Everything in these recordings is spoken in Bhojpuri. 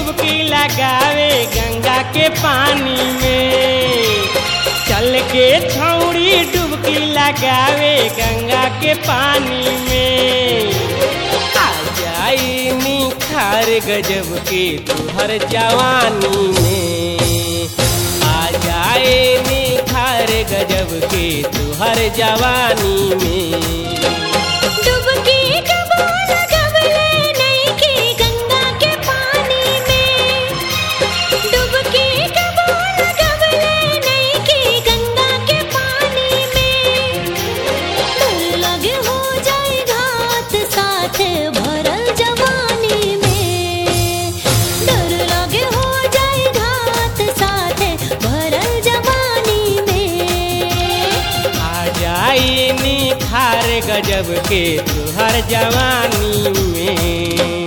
डुबकी लगावे गंगा के पानी में चल के छौड़ी डुबकी लगावे गंगा के पानी में आ जाई निखार गजब के तुहर जवानी में आ जाए निखार गजब के तुहर जवानी में डुबकी कबो लगवले नइखे गंगा के पानी में डुबकी कबो लगवले नइखे गंगा के पानी में डर लगे हो जाए घात साथ भरल जवानी में डर लगे हो जाए घात साथ भरल जवानी में आ जाई निखार गजब के तुहर जवानी में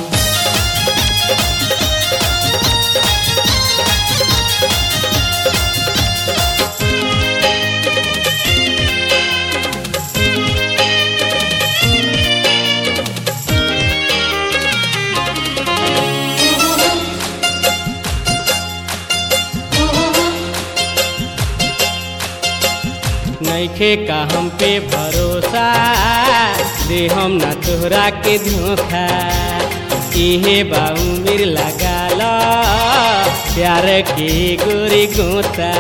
नइखे का हम पे भरोसा दे हम ना तोहरा के धोखा इहे बाऊ मिर लगा लो प्यार के गोरी गोता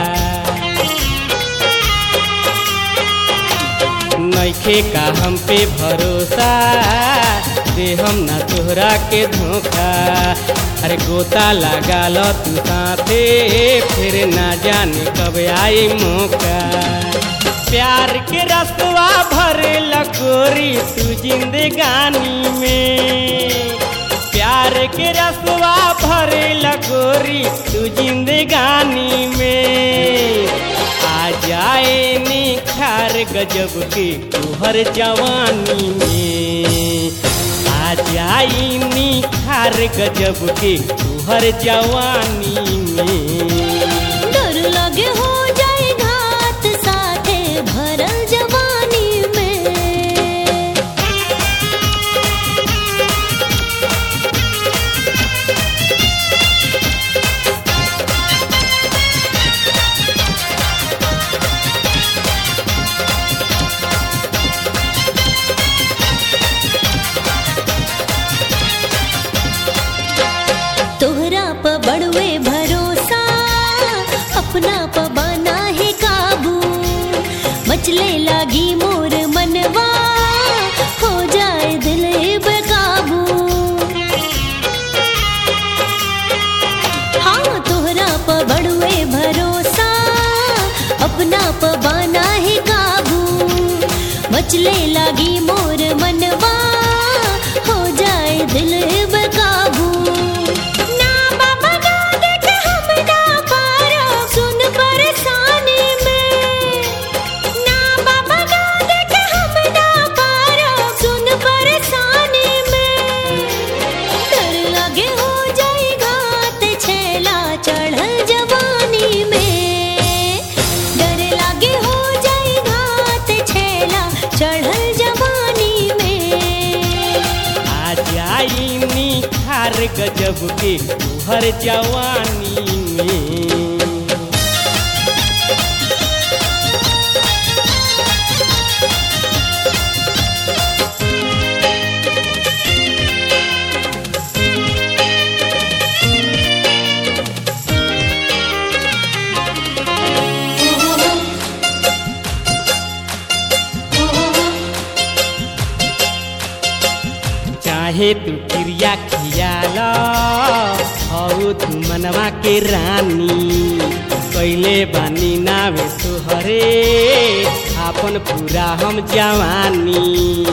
नइखे का हम पे भरोसा दे हम ना तोहरा के धोखा अरे गोता लगा लो तू साथे फिर ना जाने कब आई मौका प्यार के रसवा भरे लकोरी तू जिंदगानी में प्यार के रसवा भरे लकोरी तू जिंदगानी में आ जाए निखार गजब के तुहर जवानी में आ जाई निखार गजब के तुहर जवानी में डर लगे हो जाए घात साथे भरल जवानी में तोहरा प बड़वे भरोसा अपना प बना है काबू मचले लागी मोर मनवा हो जाए दिल बेकाबू हाँ तोहरा प बड़वे भरोसा अपना प बना है काबू मचले लागी मोर मनवा हो जाए दिल बेकाबू ना बाबा गा देख हम ना पारो सुन परेशानी में ना बाबा गा देख हम ना पारो सुन परेशानी में डर लगे हो जाए घात छेला चढ़ल जवानी में डर लगे हो जाए घात छेला चढ़ल जवानी में आ जाई निखार गजब के तुहर जवानी में चाहे तू क्रिया खियाल हऊ तू मनवा के रानी कैले बानी नावे तुहरे आपन पूरा हम जवानी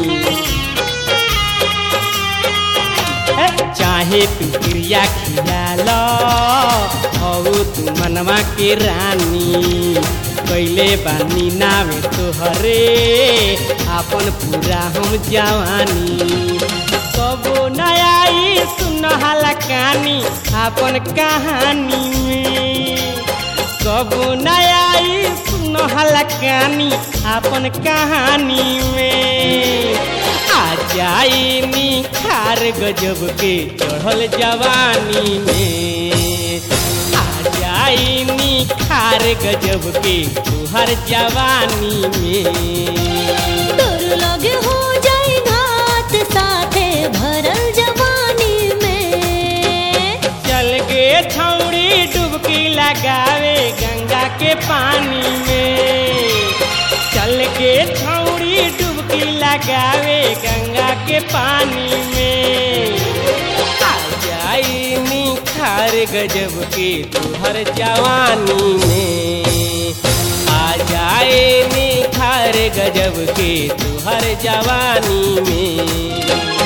चाहे तू क्रिया खियाल हऊ तू मनवा के रानी कैले बानी नावे तोहरे आपन पूरा हम जवानी कबो नयाई सुनहला कहानी आपन कहानी में कबो नयाई सुनहला कहानी आपन कहानी में आ जाई निखार गजब के चढ़ल जवानी में आ जाई निखार गजब के तुहर जवानी में डर लगे हो जाए घात साथे भरल जवानी में चल गे छौड़ी डुबकी लगावे गंगा के पानी में चल के छौड़ी डुबकी लगावे गंगा के पानी में आ जाई निखार गजब के तुहर जवानी में आ जाए निखार गजब के तुहर जवानी में